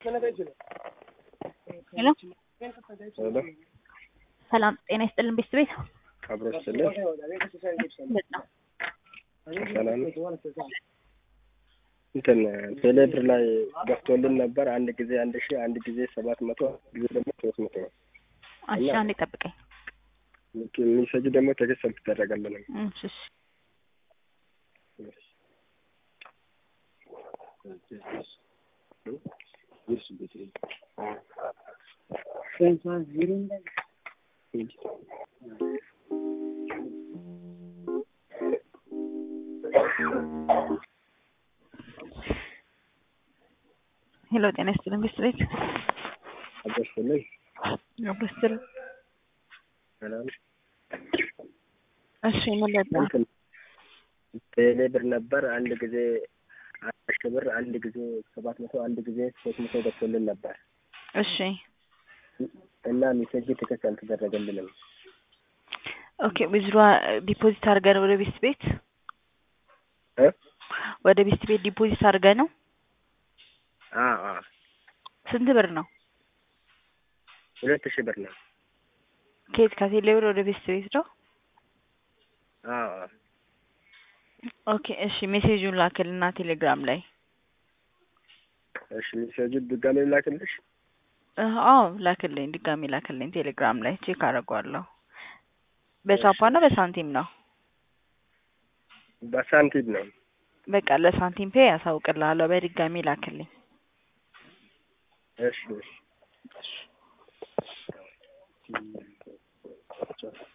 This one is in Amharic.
ሄሎ ሰላም ጤና ይስጥልን ቤት ቤት አብሮ ስልህ በጣም ሰላም እንትን ቴሌብር ላይ ገብቶልን ነበር። አንድ ጊዜ አንድ ሺህ አንድ ጊዜ ሰባት መቶ አንድ ጊዜ ደግሞ ሶስት መቶ ነው። እሺ አንዴ ጠብቀኝ የሚሰጁ ደግሞ ቴክስት አልተደረገልንም። እሺ እሺ ሄሎ ጤና ይስጥልን ቤት ቤት አብሮ ስልህ አብረስል ሰላም እሺ ምን ለጣ እንትን ቴሌብር ነበር። አንድ ጊዜ አንድ ሺህ ብር አንድ ጊዜ ሰባት መቶ አንድ ጊዜ ሶስት መቶ ገብቶልን ነበር እሺ እና ሜሴጅ ቴክስት አልተደረገልንም። ኦኬ ዊዝድሮ ዲፖዚት አድርገህ ነው ወደ ቤት ቤት እ ወደ ቤት ቤት ዲፖዚት አድርገህ ነው አዎ አዎ ስንት ብር ነው ሁለት ሺህ ብር ነው። ከየት ከቴሌ ብር ወደ ቤት ቤት ነው አዎ አዎ ኦኬ እሺ ሜሴጁን ላክልና ቴሌግራም ላይ እሺ ሜሴጁ ድጋሜ ላክልሽ። እ አዎ ላክልኝ ድጋሚ ላክልኝ ቴሌግራም ላይ ቼክ አደርገዋለሁ በቻፓ ነው በሳንቲም ነው በሳንቲም ነው። በቃ ለሳንቲም ፔ ያሳውቅልሃለሁ በድጋሚ ላክልኝ እሺ እሺ